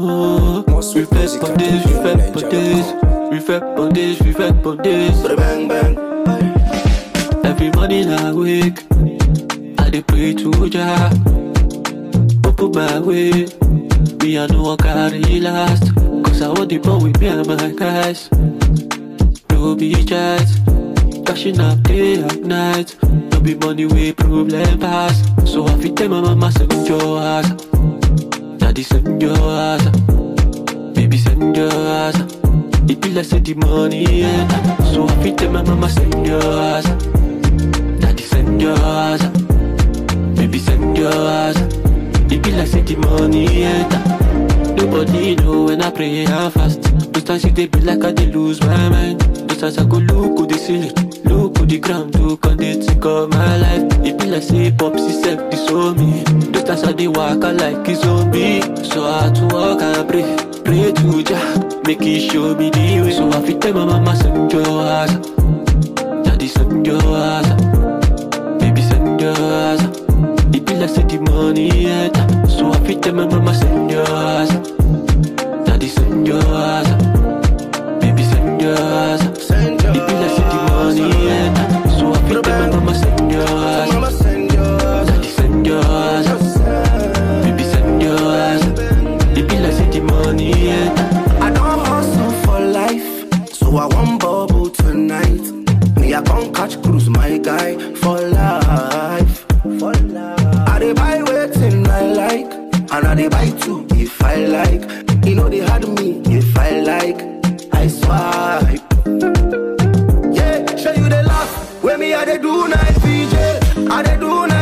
Oh, we fait pour this, we fait pour this, we fait pour this, we fait pour this. Bang bang. Every morning I wake, I dey pray to Jah. Open my way, me I know I carry last. Cause I want the ball with me and my guys. No be chat, cashing up day and night. No be money way problem pass. So I fit tell my mama send your ass. Daddy send your ass. Baby send your ass. It be like say the money enter. So I fit tell my mama send your ass. Daddy send your ass. Baby send your ass. It be like say the money enter. Nobody know when I pray and fast. Those times it dey be like I dey lose my mind. Those times I go look to the ceiling, look to the ground, look and they think of my life. It be like say popsy self disown me. Those times I dey walk I like a zombie. So I had to walk and pray, pray to Jah, make He show me the way. So I fit tell my mama send your ass, daddy send your ass, baby send your ass. It be like say the money enter. So I fit tell my mama send your ass. Daddy send your ass. Baby send your ass. Send your It be like say the money enter. So I fit tell my mama send your ass. Mama send yours. Daddy send your ass. Baby send your ass. It be like say the money enter. I don't hustle for life, so I want bubble tonight. Me, I can't catch cruise, my guy, for life. For life. I dey buy waiting I like, and I dey buy two if I like. You know they had me if I like. I swipe. Yeah, show you the laugh. When me I dey do night VJ, I dey do night